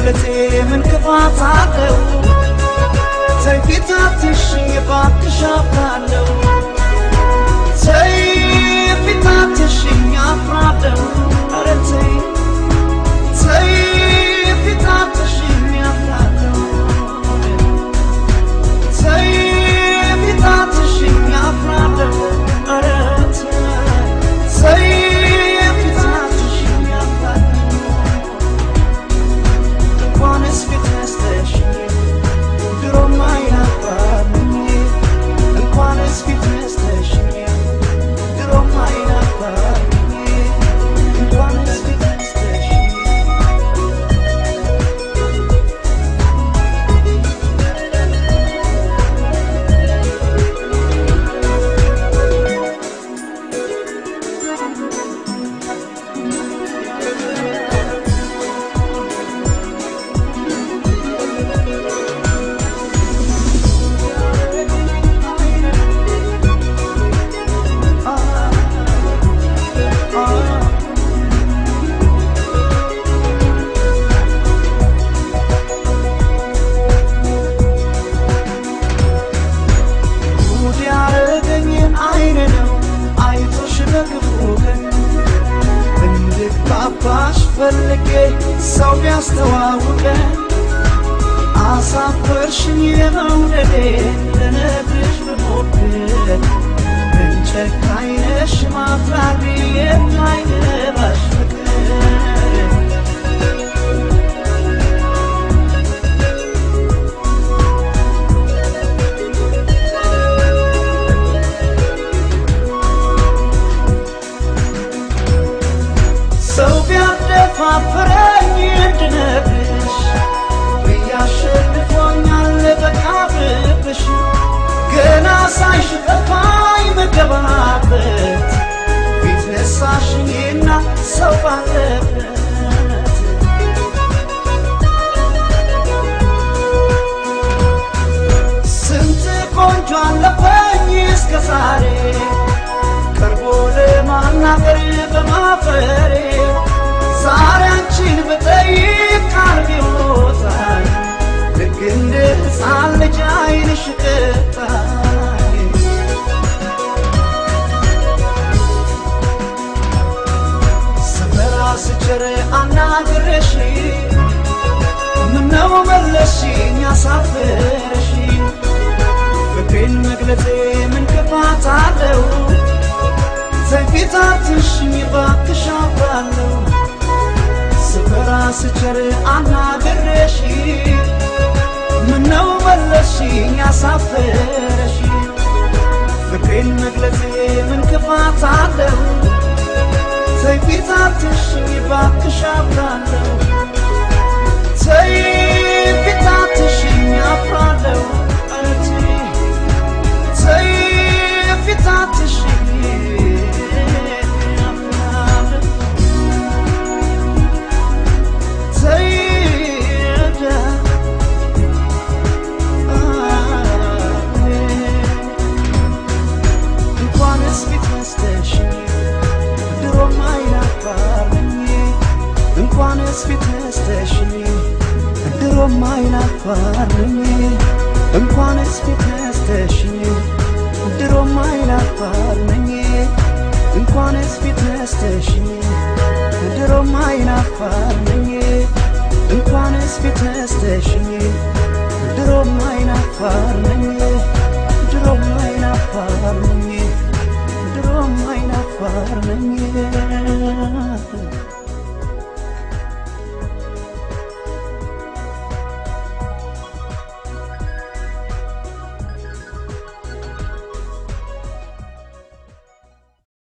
መግለጤ ምን ክፋት አለው? ተይ ፊታትሽኝ እባክሽ አፍራለሁ። ተይ ፊታትሽኝ አፍራለሁ። ኧረ ተይ ተይ ፊታትሽኝ አፍራለሁ። ተይ ፊታትሽኝ አፍራለሁ። ኧረ ተይ ተይ ፊታትሽኝ አፍራለሁ። እንኳንስ ፊት ነስተሽኝ ድሮም አይናፋርኝ እንኳንስ ፊት ነስተሽኝ ድሮም አይናፋርኝ እንኳንስ ፊት ነስተሽኝ ጉድ ያረገኝን አይን ነው አይቶሽ በክፉ ቀን እንድግባባሽ ፈልጌ ሰው ቢያስተዋውቀን አሳፈርሽኝ የመውደዴ ልነግርሽ ብሞክር ምን ጨካኝ ነሽ ማፍራሪ የማይገባሽ ፍቅር ሰው ቢያደፋፍረኝ እንድነግርሽ ብያሸንፎኛል በቃብብሽ ገና ሳይሽ ጠፋኝ መገባበት ፊት ነሳሽኝና ሰው ባለበት ስንት ቆንጆ አለፈኝ እስከ ዛሬ ቀርቦ ለማናገር በማፈሬ ዛሬ አንቺን ብጠይቅ ቃል ቢወጣኝ ልክ እንደ ሕፃን ልጅ ዓይንሽ ቅጣኝ ስፈራ ስቸር አናግረሽ ምነው መለስሽኝ አሳፍረሽ ፍቅሬን መግለጼ ምን ክፋት አለው? ተይ ፊታትሽኝ እባክሽ አፍራለሁ። ስፈራ ስቸር አናግሬሽ ምነው መለስሽኝ አሳፍረሽ ፍቅሬን መግለጼ ምን ክፋት አለው? ተይ ፊታትሽኝ እባክሽ አፍራለሁ። ተይ ፊታትሽኝ አፍራለሁ። ኧረ ተይ ተይ ፊታትሽኝ አፍራለሁ። ተይ እንኳንስ ፊት ነስተሽኝ ድሮም አይናፋርኝ እንኳንስ ፊት ነስተሽኝ ድሮም አይናፋርኝ እንኳንስ ፊት ነስተሽኝ ድሮም አይናፋርኝ እንኳንስ ፊት ነስተሽኝ ድሮም አይናፋርኝ እንኳንስ ፊት ነስተሽኝ ድሮም አይናፋርኝ